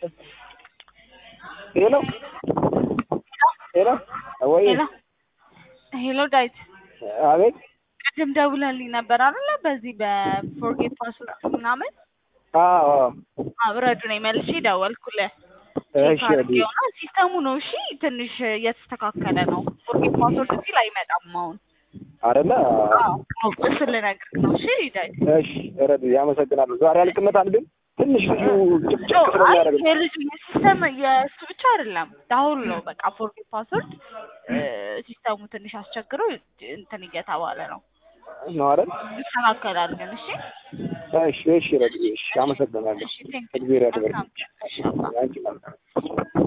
ሄሎ ሄሎ ወይ ሄሎ ሄሎ ዳዊት አቤት ቅድም ደውለህልኝ ነበር አይደለ? በዚህ በፎርጌት ፓስወርድ ምናምን አዎ አብረዱ ነኝ መልሼ ደወልኩልህ። እሺ ቼክ አድርጌው ነው ሲስተሙ ነው። እሺ ትንሽ እየተስተካከለ ነው። ፎርጌት ፓስወርድ ሲል አይመጣም አሁን። አይደለ አዎ እሱን ልነግርህ ነው። እሺ ዳዊት እሺ ረዱ ያመሰግናለሁ ዛሬ አልቅመታል ግን ትንሽ ልጁ ጭቅጭቅ ስለሚያደርግ ነው። የልጁ የሲስተም የእሱ ብቻ አይደለም ዳሁን ነው በቃ ፎርጌት ፓስወርድ ሲስተሙ ትንሽ አስቸግሮ እንትን እየተባለ ነው። ነው አይደል ይስተካከላል ግን እሺ እሺ እሺ ረዱ እሺ አመሰግናለሁ እሺ ቴንክ እግዚአብሔር ያክብርልኝ ዩ አንቺ መልካም